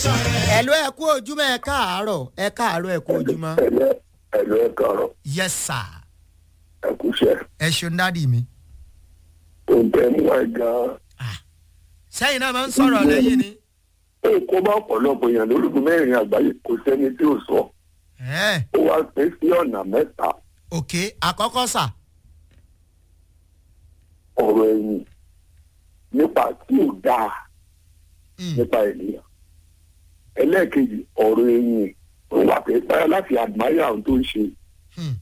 ẹ̀lú ẹ̀ kú ojúmọ́ ẹ káàárọ̀ ẹ káàárọ̀ ẹ kú ojúmọ́. ẹlẹ ẹlẹ kọrọ yes sir ẹkúṣẹ ẹ ṣeun dádì mi. oúnjẹ mú ẹ gan sẹ́yìn náà máa ń sọ̀rọ̀ lẹ́yìn ni. ó kó bá ọ̀pọ̀lọpọ̀ èèyàn lórúkún mẹ́rin àgbáyé kò sẹ́ni tí ò sọ ẹ̀ ó wá pín sí ọ̀nà mẹ́ta òkè àkọ́kọ́ sà. ọ̀rọ̀ ẹ̀yìn nípa tí ò dáa Mm, nípa ènìyàn ẹlẹ́ẹ̀kejì ọ̀rọ̀ ẹ̀yìn ó wà pé báyọ̀ láti admire ohun tó ń ṣe mm,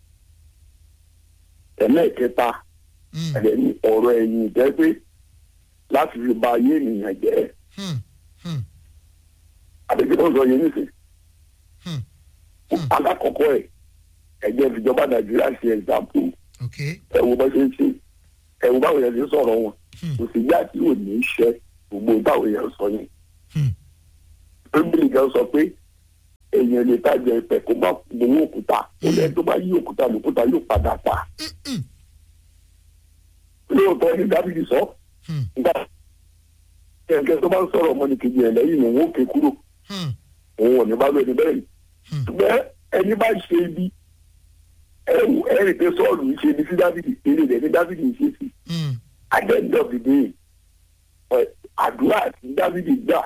ẹlẹ́ẹ̀kẹta mm, ẹ̀rẹ̀ ní ọ̀rọ̀ ẹ̀yìn jẹ́ pé láti fi ba ayé ènìyàn jẹ́ mm, mm, àdéhùn tó ń sọ yẹn nísìnyí. mm. alákọ̀ọ́kọ́ ẹ̀ ẹ̀jẹ̀ ìjọba nàìjíríà ṣe ẹ̀gbàpò òkè ẹ̀wù bá ṣe ń ṣe ẹ̀wù báwo yẹn ti ń sọ̀rọ̀ wọn Hmm. kò sì yá tí ò ní í ṣe gbogbo báwo yẹn sọ yẹn. Hmm. bíbélì kan sọ pé èèyàn lè tajà ẹ̀pẹ̀ kó má gbowó òkúta ó lẹ́yìn tó bá yí òkúta lòkúta yóò padà pa. Mm, lóòótọ́ ní dábìlì sọ mm, nígbà kẹ̀kẹ́ tó bá ń sọ̀rọ̀ ọmọnìkejì ẹ̀ lẹ́yìn òun ó ké kúrò mm, òun ò ní bá lóni bẹ́ẹ̀ Hmm. ṣùgbọ́n ẹni bá ṣe ibi ẹ̀rù ẹ̀rì pé sọ́ọ̀lù ń ṣe ibi sí dávidi eré rẹ̀ ní dávidi ń ṣe sí mm. adẹ́ndọ̀bìdì àdúrà tí dávidi gbà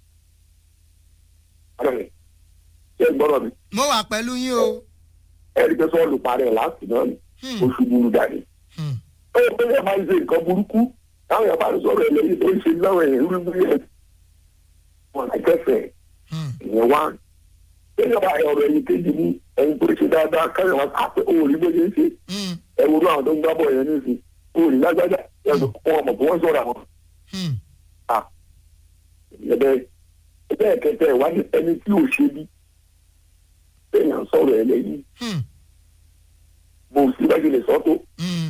ṣe gbọ́dọ̀ mi mo wà pẹ̀lú yín o. ẹ̀rì pé sọ́ọ̀lù parẹ́ láti náà ni Mm, oṣù burú dání. mm, ó yẹ pé ẹ máa ń ṣe nǹkan burúkú táwọn yàrá bá ń sọ̀rọ̀ ẹlẹ́yìn tó ń ṣe láwọn èèyàn rúgbìn yẹn wọn àkẹ́fẹ̀ẹ́ mm, ìyẹn wá ẹ̀yìn ọba ọ̀rọ̀ ẹ̀yìn kejì ní ẹ̀yìn tó ṣe dáadáa káyọ̀ wá àpẹ òòrì bó ṣe ń ṣe mm, ẹ̀wọ̀n náà tó ń gbá bọ̀ yẹn nísìn òòrì lágbájá ẹ̀sùn wọn mọ̀ pé wọ́n sọ̀rọ̀ àwọn mm. ẹ̀bẹ̀ ẹ̀bẹ̀ kẹtẹ wá ní ẹni tí ò ṣe bí ẹ̀yàn sọ̀rọ̀ ẹ̀ lẹ́yìn Hmm, bó o sì bájú lè sọ́ tó hmm,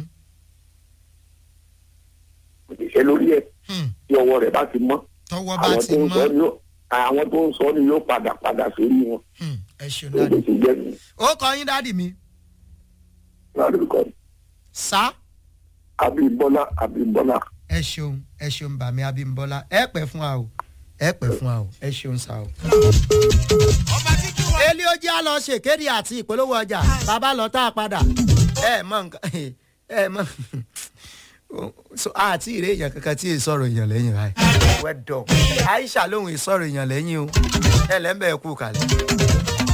kò lè ṣe lórí ẹ̀ hmm. tí ọwọ́ rẹ̀ bá ti mọ́ tọwọ́ bá àwọn ti tó ń sọ mọ́ ni yóò àwọn tó ń sọ ni yóò padà padà sórí wọn Hmm, ẹ ṣeun ló dádì. ti jẹ́ mi ó kọ yín dádì mi. lárúkọ sá. Abímbọ́lá Abímbọ́lá ẹ ṣeun ẹ ṣeun bàmí abímbọ́lá ẹ pẹ́ fún wa o ẹ pẹ́ fún wa o ẹ ṣeun sá o. elí ó jẹ́ àlọ́ ṣèkéde àti ìpolówó ọjà bàbá lọ tá a padà ẹ mọ nǹkan ẹ mọ so àti ìrè èèyàn kankan tí èè sọ̀rọ̀ èèyàn lẹ́yìn rẹ̀ wẹ́dọ̀ aisha lóhùn ìsọ̀rọ̀ èèyàn lẹ́yìn o ẹ lẹ́ńbẹ̀ẹ́ kú kalẹ̀.